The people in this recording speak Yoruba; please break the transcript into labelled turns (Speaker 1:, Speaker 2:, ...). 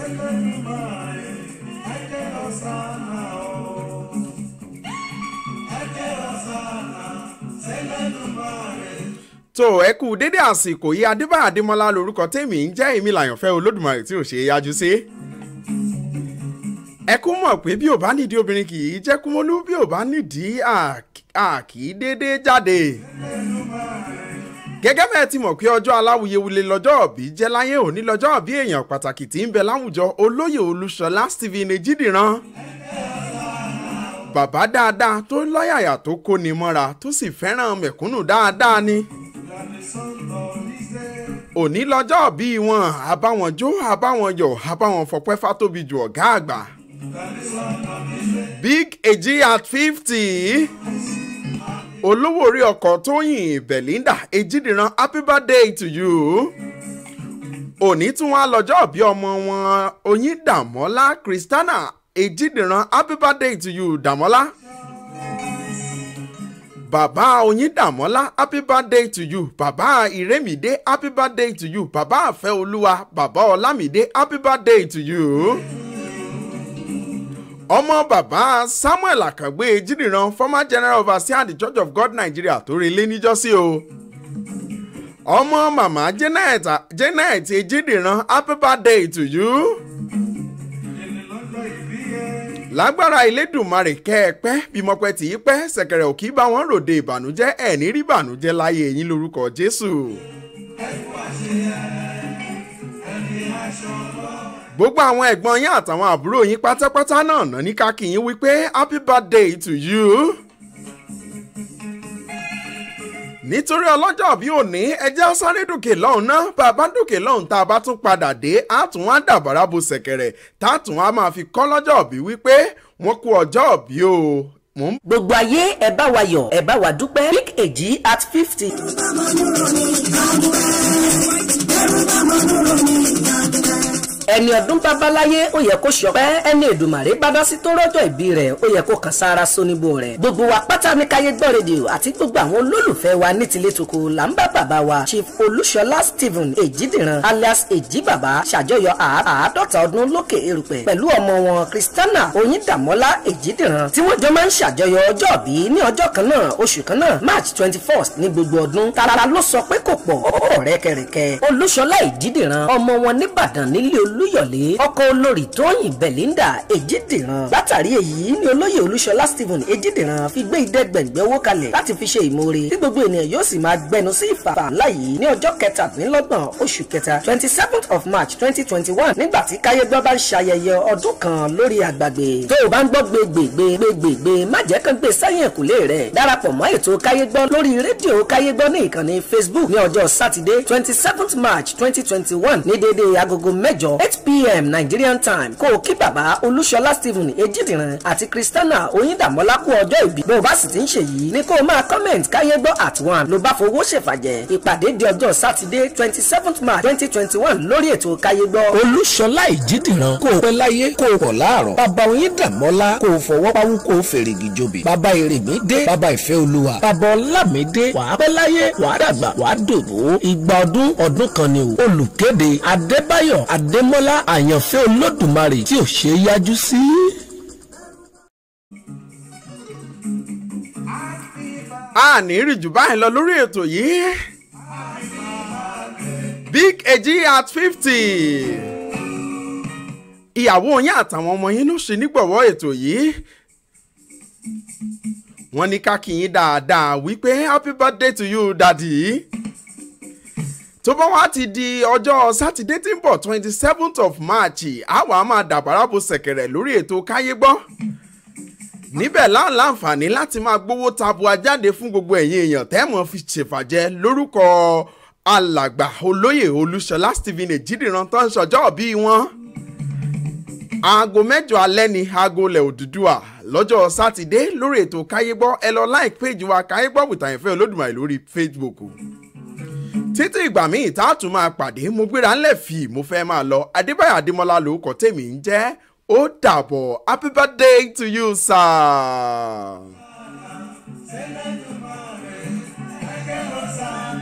Speaker 1: tó ẹ kú dédé àsìkò yìí adébáyà adémọlá lorúkọ tèmi ń jẹ́ èmi làyànfẹ́ olódùmarè tí ò ṣe é yájú sí. ẹ kú mọ̀ pé bí ò bá nídìí obìnrin kì í jẹ́ kúmọ́lú bí ò bá nídìí à kì í dédé jáde. gẹ́gẹ́ bẹ́ẹ̀ ti mọ̀ pé ọjọ́ aláwuyewule lọ́jọ́ òbí jẹ́ láyé òní lọ́jọ́ òbí èèyàn pàtàkì tí ń bẹ láwùjọ olóyè olúṣọlá stephen ejidìran bàbá dáadáa tó lọ́yàyà tó kóni mọ́ra tó sì fẹ́ràn mẹ̀kúnnù dáadáa ni òní lọ́jọ́ bí wọn àbáwọn jó àbáwọn yọ̀ àbáwọn fọpẹ́ fátóbi ju ọ̀gá àgbà. big eji at fifty olówó orí ọkọ̀ tóyìn belinda ejidiran happy birthday to you. òní tún wá lọ́jọ́ bí ọmọ wọn oyin dàmọ́lá christiana ejidiran happy birthday to you dàmọ́lá bàbá oyíndàmọ́lá happy birthday to you bàbá ìrẹ́mìdé happy birthday to you bàbá àfẹ́olúwa bàbá ọlámìdé happy birthday to you. ọmọ bàbá samuel àkàgbé jídìran former general overseer the church of god nigeria tó relé níjọ́sí o. ọmọ màmá janet janet jídìran happy birthday to you lágbára ìlédùnmarè kẹ́ ẹ pẹ́ bímọpẹ́ tí í pẹ́ ṣẹ̀kẹ̀rẹ̀ òkì bá wọn ròde ìbànújẹ́ ẹ̀ ní rí ìbànújẹ́ láyé yín lórúkọ jésù. gbogbo àwọn ẹ̀gbọ́n yín àtàwọn àbúrò yín pátápátá náà ná ní káàkiri yín wípé happy birthday to you. nítorí ọlọ́jọ́ bí òní ẹjẹ́ sáré dòkè lọ́hùn náà bàbá dòkè lọ́hùn tá a bá tún padà dé á tún wá dàbàrà bo ṣẹ̀kẹ̀rẹ̀ tá a tún wá máa fi kọ́ lọ́jọ́ bí wípé wọ́n kú ọjọ́ bí o.
Speaker 2: gbogbo ayé ẹ bá wa yọ ẹ bá wa dúpẹ́ big èjì at fifty. ẹni ọdún babaláyé ó yẹ kó ṣọpẹ́ ẹni èdùmàrè bá dá sí tó rọ́jọ́ ìbí rẹ̀ ó yẹ kó kàn sára sóníbó rẹ̀ gbogbo wa pátá ní káyé gbọ́ rédíò àti gbogbo àwọn olólùfẹ́ wa ní tilé toko là ń bá bàbá wa chief olúṣọlá stephen èjìdìran alias èjì bàbá ṣàjọyọ̀ àádọ́ta ọdún lókè erùpẹ̀ pẹ̀lú ọmọ wọn kristiana oyíndàmọ́lá èjìdìran tí wọ́n jọ máa ń ṣàjọyọ̀ ọjọ́ bí ní ọjọ́ kan náà oṣù kan náà march twenty first ní gbogbo ọdún tara ló sọ pé kò pọ̀ ọ̀rẹ́ kẹrẹ̀kẹ́ olúṣọlá èjìdìran ọmọ wọn nìbàdàn nílé olúyọ̀lé ọkọ olórí tóyìn belinda èjìdìran látàrí èyí ni olóyè olúṣọlá stephen èjìdìran fi gbé ìdẹ́gbẹ̀gbẹ̀ owó kalẹ̀ láti fi ṣe ìmoore tí gbogbo ènìyàn yóò sì máa gbẹnu sí ìfàfà ńlá yìí ní ọjọ́ kẹtàdínlọ́gbọ̀n oṣù kẹta twenty seventh of march twenty twenty one nígbà tí káyégbọ́ bá ń ṣayẹyẹ ọdún kan lórí àgbàgbé tó o bá ń gbọ́ gbégbégbégbégbé má jẹ́ kán gbé sáyẹn kùlé rẹ̀ darapọ̀ mọ́ ètò káyégbọ́ lórí rédíò káyégbọ́ ní ìkànnì facebook ní ọjọ́ sátidé twenty seventh march twenty twenty one ní déédéé agogo mẹ́jọ eight pm nigerian time kó o kí bàbá olúṣọlá stephen ejidìran àti christiana oyíndàmọ́lá kú ọjọ́ ìbí bó o bá sì ti ń ṣe yìí ní kó o máa comment káyé gbọ́ at one ló bá fowó ṣèfàjẹ́ ìpàdé di ọjọ́ sátidé twenty seventh march twenty twenty one lórí ètò káyé gbọ́.
Speaker 3: olúṣọlá ìjídìran kó o pẹ́ láyé kó o pọ̀ láàrọ̀ bàbá oyíndàmọ́lá kó o fọwọ́ pawú kó o fèrègì jòbè bàbá èrèmí dé bàbá ìfẹ́ olúwa bàbá ọlámídé wàá pẹ́ láyé wàá dàgbà wàá dòbò ìgbà ọdún ọdún kan ni o olùkéde adébáyọ̀ adémọ́lá àyànfẹ́ olódùmarè tí ò ṣe é yájú sí.
Speaker 1: a ní rí jù báyìí lọ lórí ètò yìí big eji at fifty ìyàwó yín àtàwọn ọmọ yín ló ṣe nígbọ̀wọ́ ètò yìí wọ́n ní ká kí yín dáadáa wípé happy birthday to you daddy tó bá wá ti di ọjọ́ sátidé tí ń bọ̀ twenty seventh of march àwa máa dàbàrà bo ṣẹ̀kẹ̀rẹ̀ lórí ètò káyé gbọ́ níbẹ̀ láǹláǹfààní láti máa gbowó tabua jáde fún gbogbo ẹ̀yin èèyàn tẹ́mọ̀ fi ṣèfàjẹ́ lórúkọ alàgbà olóyè olúṣọlá stephen èjìdìran tó ń ṣọjọ́ bí wọn. aago mẹ́jọ alẹ́ ni aago lẹ̀ òdùdúà lọ́jọ́ sátidé lórí ètò káyégbọ́ ẹ lọ like page wa káyégbọ́ wìtàyẹ̀fẹ́ olódùmarè lórí facebook títí ìgbà míì tá a tún máa pàdé mo gbéra ńlẹ̀ fì mo fẹ́ máa lọ adébáyọ̀ adémọlá lórúkọ tèmi ń jẹ́ ó dàbọ̀ happy birthday to you sir.